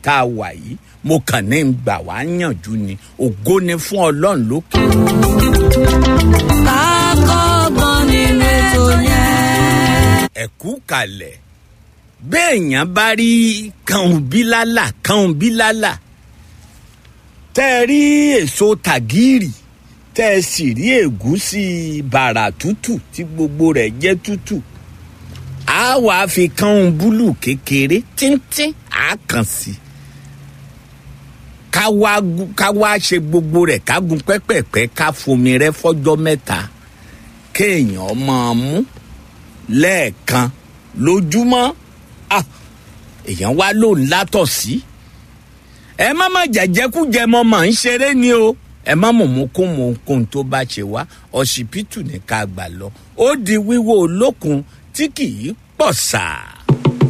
tá a wà yìí mo kàn ní ń gbà wá yànjú ni ògo ni fún ọlọ́run lókè. kákọ́gbọ́n nínú ètò yẹn. ẹ̀kú kalẹ̀ béèyàn bá rí kàún bílálà kàún bílálà tẹ́ ẹ rí èso tàgírì tẹ́ ẹ sì rí ẹ̀gúsí bàrà tútù tí gbogbo rẹ̀ jẹ́ tútù á wàá fi kàún búlù kékeré tíntín á kàn sí i ká wá gu- ká wá ṣe gbogbo rẹ̀ ká gun pẹ́pẹ́pẹ́ ká fomi rẹ̀ fọ́jọ́ mẹ́ta kéèyàn máa mú lẹ́ẹ̀kan lójúmọ́ Ah, èèyàn wá ló ń látọ̀ sí. ẹ má má jẹjẹkújẹ mọ mà ń ṣeré ni o ẹ má mọ̀ mú kún mọ̀ kún tó bá ṣe wá ọsibítù ní ká gbà lọ ó di wíwó olókun tí kì í pọ̀ sáà.